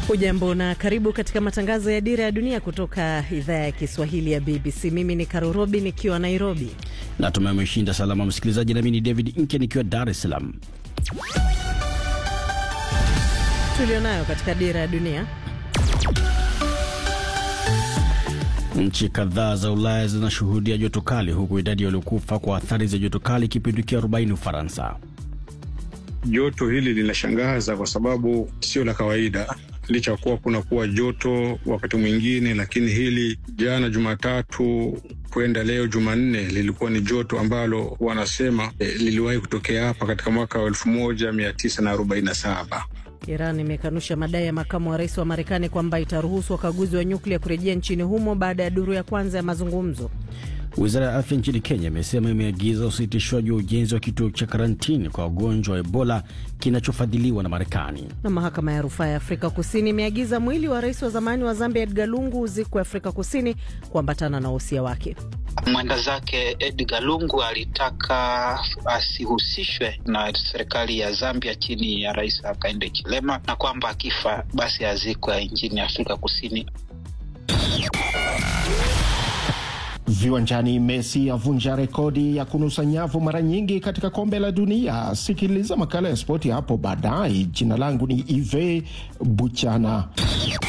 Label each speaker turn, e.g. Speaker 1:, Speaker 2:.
Speaker 1: Ujambo na karibu katika matangazo ya Dira ya Dunia kutoka idhaa ya Kiswahili ya BBC. Mimi ni Karo Robi nikiwa Nairobi.
Speaker 2: Natumai umeshinda salama msikilizaji, nami ni David Inke nikiwa Dar es Salaam.
Speaker 1: Tulionayo katika Dira ya Dunia.
Speaker 2: Nchi kadhaa za Ulaya zinashuhudia joto kali, huku idadi waliokufa kwa athari za joto kali ikipindukia 40 Ufaransa.
Speaker 3: Joto hili linashangaza kwa sababu sio la kawaida, licha kuwa kuna kuwa joto wakati mwingine, lakini hili jana Jumatatu kwenda leo Jumanne lilikuwa ni joto ambalo wanasema eh, liliwahi kutokea hapa katika mwaka wa elfu moja mia tisa na arobaini na saba.
Speaker 1: Iran imekanusha madai ya makamu wa rais wa Marekani kwamba itaruhusu wakaguzi wa nyuklia kurejea nchini humo baada ya duru ya kwanza ya mazungumzo.
Speaker 2: Wizara ya afya nchini Kenya imesema imeagiza usitishwaji wa ujenzi wa kituo cha karantini kwa wagonjwa wa Ebola kinachofadhiliwa na Marekani.
Speaker 1: Na mahakama ya rufaa ya Afrika Kusini imeagiza mwili wa rais wa zamani wa Zambia Edgar Lungu uzikwe Afrika Kusini kuambatana na wosia wake.
Speaker 4: Mwenda zake Edgar Lungu alitaka asihusishwe na serikali ya Zambia chini ya Rais Hakainde Hichilema, na kwamba akifa basi azikwe nchini Afrika Kusini.
Speaker 5: Viwanjani, Messi avunja rekodi ya kunusa nyavu mara nyingi katika kombe la dunia. Sikiliza makala ya spoti hapo baadaye. Jina langu ni Ive Buchana.